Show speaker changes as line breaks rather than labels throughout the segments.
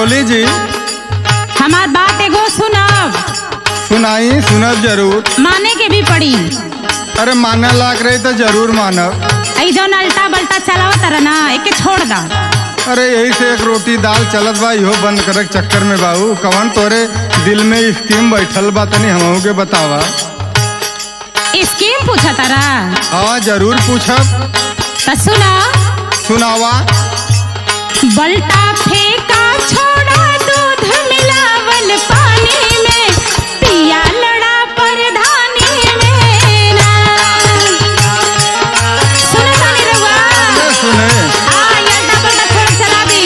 बोली जी
हमार बात एगो सुनब
सुनाई सुनब जरूर
माने के भी पड़ी
अरे माने लाग रही तो जरूर मानब
ऐ जौन अल्टा बल्टा चलावत रहा ना एके छोड़ दा
अरे यही से एक रोटी दाल चलत बा इहो बंद करे के चक्कर में बाबू कवन तोरे दिल में स्कीम बैठल बा तनी हमहू के बतावा
स्कीम पूछा तारा
हाँ जरूर पूछब
त सुना
सुनावा
बल्टा फेंका छोड़ा दूध मिलावल पानी में पिया लड़ा परधानी में ना सुने तानी रउआ
अरे सुने
आ ये अल्टा बल्टा छोड़ चला दी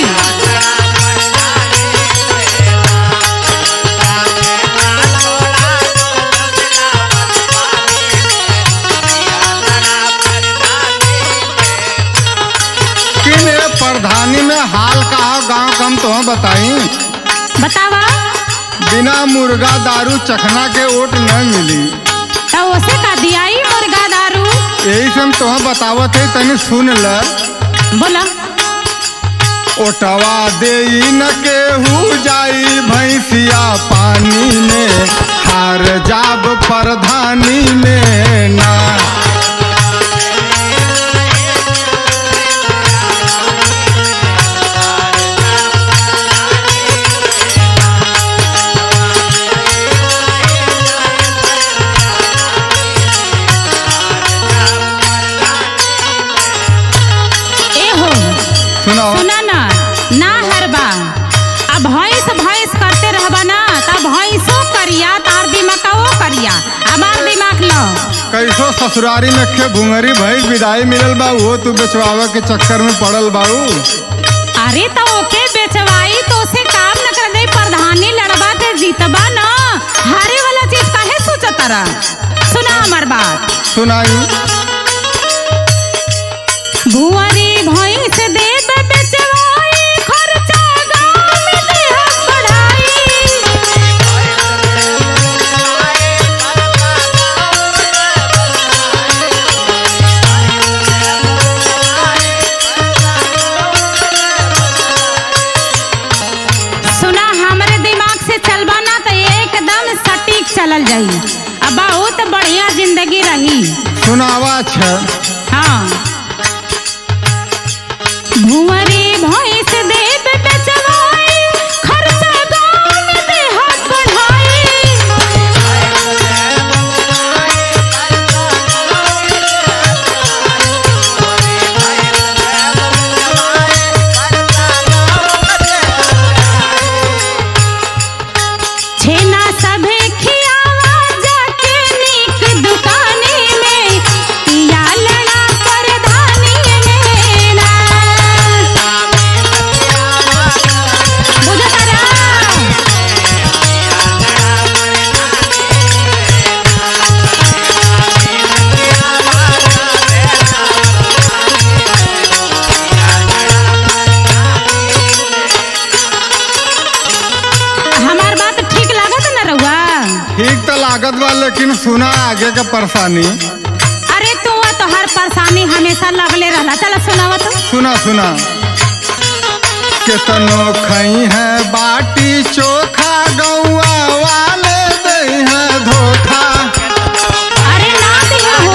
कि मेरे प्रधानी में हाल का गांव कम तो बताई
बतावा
बिना मुर्गा दारू चखना के ओट न मिली
तो उसे का दियाई मुर्गा दारू
यही से हम तुह बतावत है तनी सुन ल
बोला
ओटवा दे न केहू जाई भैंसिया पानी में हार जाब प्रधानी में ना
ए हो
सुनाओ
सुना ना ना हरबा अब भैंस भैंस करते रहबा ना तब भैंसो करिया तार दिमाग करिया हमार दिमाग लो
कैसो ससुरारी में खे भुंगरी भैंस विदाई मिलल बा वो तू बेचवावे के चक्कर में पड़ल बाऊ
अरे तो ओके बेचवाई तो उसे काम न कर दे प्रधानी लड़बा ते जीतबा ना हारे वाला चीज काहे सोचत रहा सुना हमार बात
सुनाई
भुआरी भैंस देब बेचवाई खर्चा गाँव में देह बढ़ाई सुना हमरे दिमाग से चलबा ना तो एकदम सटीक चलल जाई अब बहुत बढ़िया जिंदगी रही
सुनावा छ
हाँ भुवरी भैंस देव बेचवाई खर्चा गाँव में देहात बढ़ाई छेना सभे खियावा जाके नीक दुकानी में पिया लड़ा परधानी में ना बुझत रहा हमार बात ठीक लागत न रउआ
ठीक तो लागत बा लेकिन सुना आगे के परेशानी
अरे तू तो हर परेशानी हमेशा लगले रहला चल सुनावा तो
सुना सुना केतनो खई है बाटी चोखा गौआ वाले दे है धोखा
अरे ना दिया हो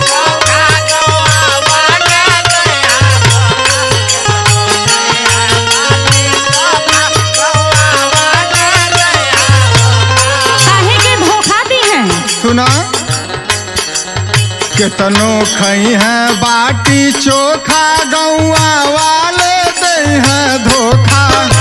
काहे के धोखा दी है
सुना केतनो खई है बाटी चोखा गौआ वाले दे है धोखा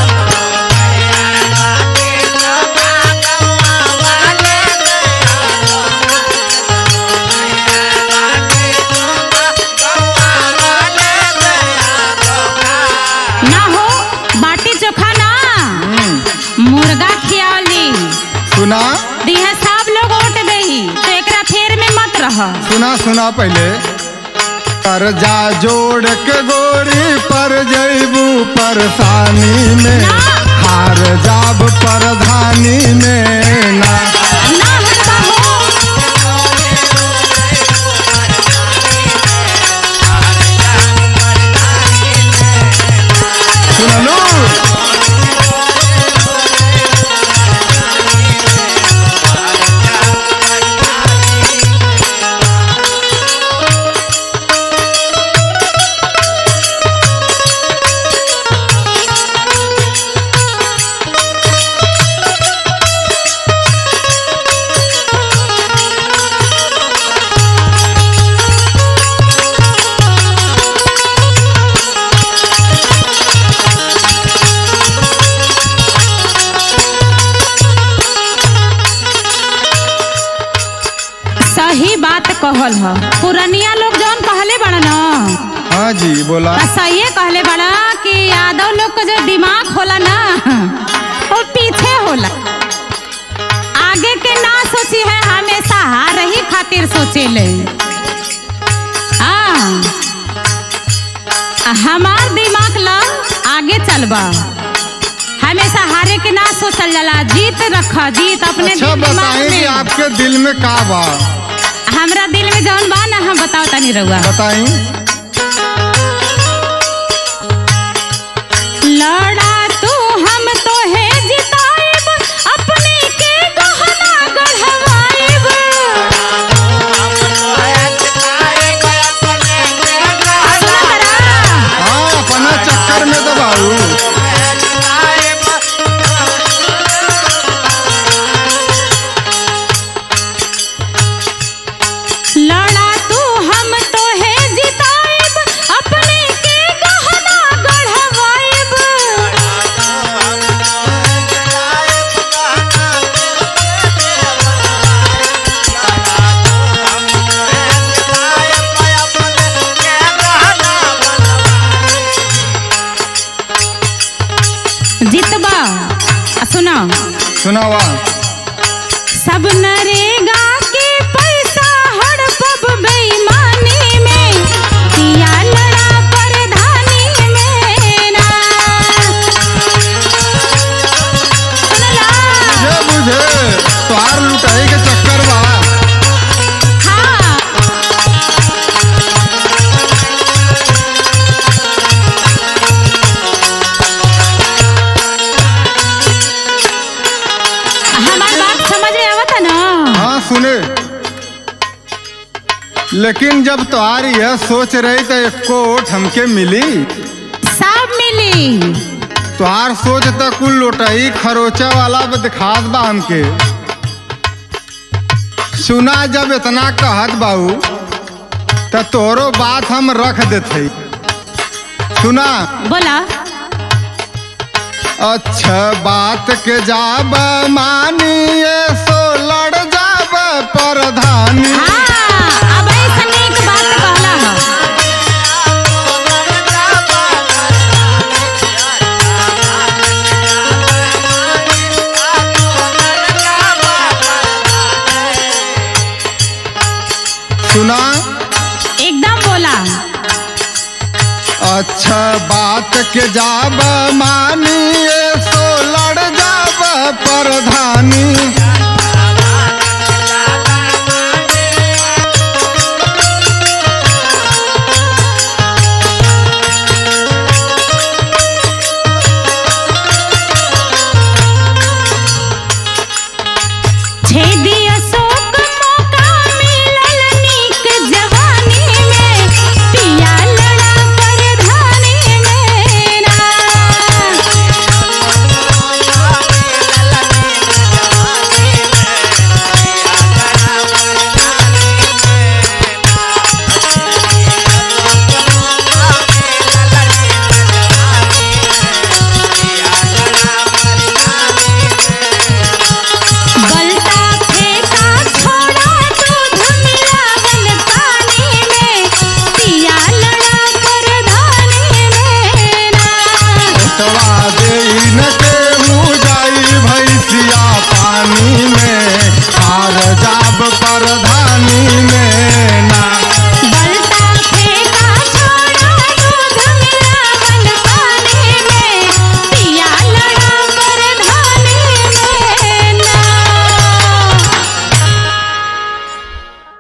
ना हो बाटी चोखा ना मुर्गा खियावली
सुना
दिहे सब लोग ओट दही तो एकरा फेर में मत रह
सुना सुना पहले कर्जा जोड़ के गोरी पर जैबू परेशानी में
ना।
हार जाब प्रधानी में ना
ना हरबा हो
सुनलू
रहल ह पुरनिया लोग जौन कहले बड़ा न
हाँ जी बोला
आ सहिए कहले बड़ा कि यादव लोग का जो दिमाग होला ना वो पीछे होला आगे के ना सोची है हमेशा हार ही खातिर सोचे ले हमार दिमाग ला आगे चलबा हमेशा हारे के ना सोचल जाला जीत रख जीत अपने
अच्छा
दिल दिमाग
बताएं कि
में
आपके दिल में का बा
हमरा दिल में जौन बा ना हम बताओ तनी रहुआ
बताई
लड़ा तू हम तो है जिताइब अपने के गहना गढ़वाइब सुना तरा
हाँ अपना चक्कर में तो बाबू
लड़ा तू हम तो है जिताइब अपने के गहना गढ़वाइब जितबा आ सुना
सुनावा
सब नरेगा के पैसा हड़पब बेईमानी में किया लड़ा परधानी में ना सुनला
ये बुझे तोहार लुटाई के चक्कर बा
हाँ हमार बात समझ में आवता ना
हाँ सुने लेकिन जब तोहार यह सोच रही तो एको ओट हमके मिली
सब मिली
तोहार सोच तो कुल लोटाई खरोचा वाला पे दिखात बा हमके सुना जब इतना कहत बाऊ तो तोरो बात हम रख देते सुना
बोला
अच्छा बात के जाब मानिए सो लड़ जाब प्रधानी
हाँ अब ऐसा एक बात कहला है
सुना
एकदम बोला
अच्छा बात के जाब मानिए